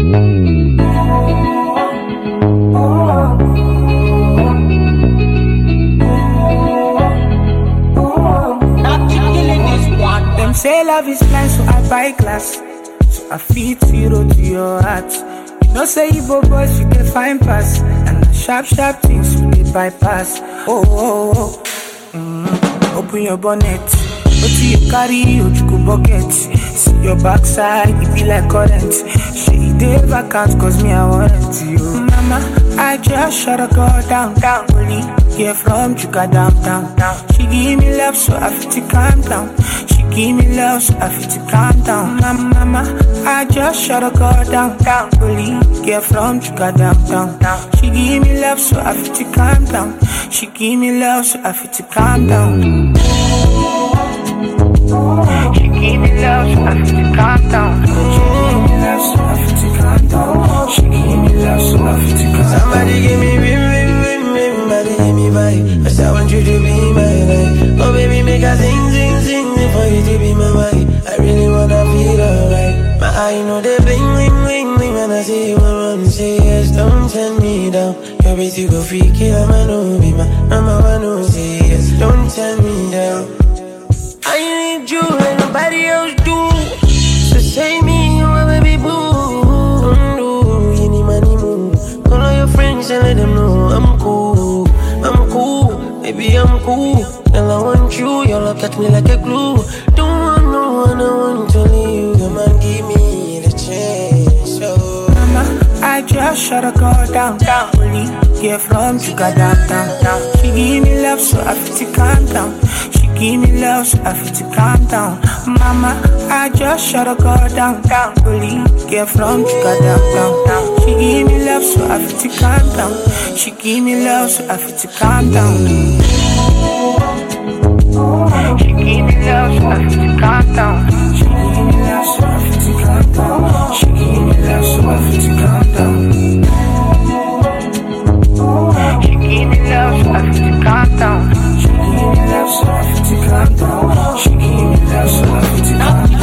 Them say love is blind, so I buy glass. So I feed zero to your heart. You know, say Igbo boys, you can find pass. And the sharp, sharp things you dey bypass. Oh, oh, oh. Mm. Open your bonnet. What you carry, Ojuku bucket. See your backside, it be like current. She dey vacant, cause me, I want you. Mama, I just shut a girl down, down. Only get from Chuka down, down, down. She give me love, so I feel to calm down. She give me love, so I feel to calm down. Mama, mama, I just shut a girl down, down. Only get from Chuka down, down, down. She give me love, so I feel to calm down. She give me love, so I feel to calm down. She give me love, so I feel to calm down. She give me love, so I feel to calm down. She give me love, so I feel to calm down. Somebody give me rim, rim, rim, rim, somebody give me vibe. I said I want you to be my life. Oh baby, make a sing, sing, sing, sing for you to be my wife. I really wanna feel alright. My eye know they bling, bling, bling, bling when I see you around. Say yes, don't turn me down. Your bitch, you go freak it, I'm a no be my number one. No say yes, don't turn me down. I need you and nobody else do. So say me, you my baby boo. Undo, you need money move. Call all your friends and let them know I'm cool. I'm cool, baby, I'm cool. Girl, I want you, your love touch me like a glue. Don't want no one, I want to leave. Come on, give me the chance. So. Mama, I just shut a girl down, down. Only get from Chuka down, down, down. She give me love, so I feel to calm down. She give me love, so I feel to calm down. Mama, I just shut a girl down, down. Only get from Chuka down, down, down. She give me love, so I feel to calm down. She give me love, so I feel to calm down. She give me love, so I feel to calm down. She give me love, so I feel to calm down. She give me love, so I feel to calm down. She give me love, so I feel to calm down. She give me love, so I feel to calm down. She give me love, so I feel to calm down.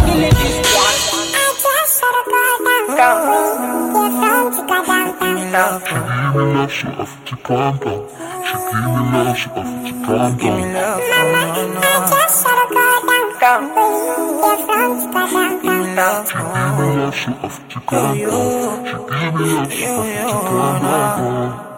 Give me love, Give me love, so I feel to calm down. She give me love, so I feel to calm give me down. love, no, no, no. Down. Give me love, Give me love, so I feel to calm down. She give me love, so I feel to calm down.